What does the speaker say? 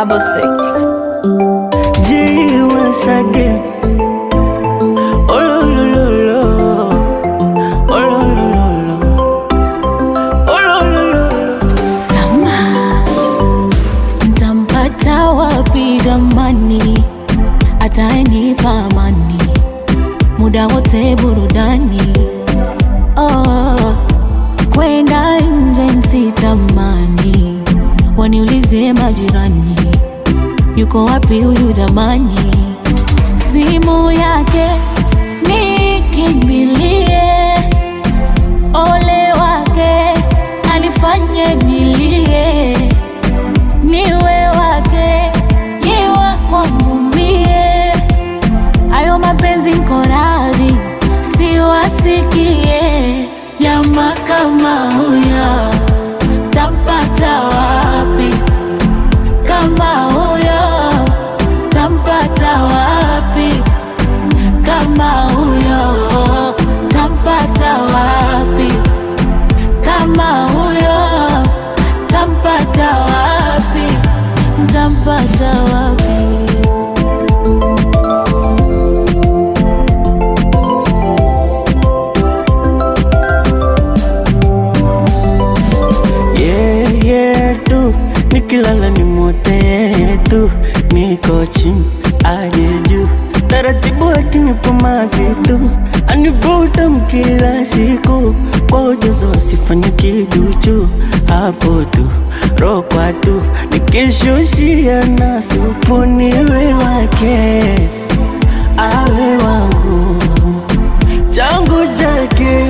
double six. G once again. Oh lo lo lo lo. Oh lo lo lo lo. Oh lo lo lo lo. Sama, ntampata wapi jamani? Atanipa amani muda wote burudani. Oh, kwenda nje nsitamani, waniulize majirani, yuko wapi huyu jamani? Simu yake nikimbilie ole wake anifanye nilie, niwe wake yewa kwangu mie, ayo mapenzi nko radhi siwasikie. Jamaa kama huyo tampata wapi? Kama huyo tampata wapi? Kama huyo tampata wapi? Kama huyo tampata wapi? Tampata wapi? Yeah, yeah, tu nikilala ni mote tu, niko chini aje juu, taratibu akinipa mavitu anivuta kila siku kwa ujazo asifanye kiduchu, hapo tu rokwa tu nikishushia na supu niwe wake awe wangu changu chake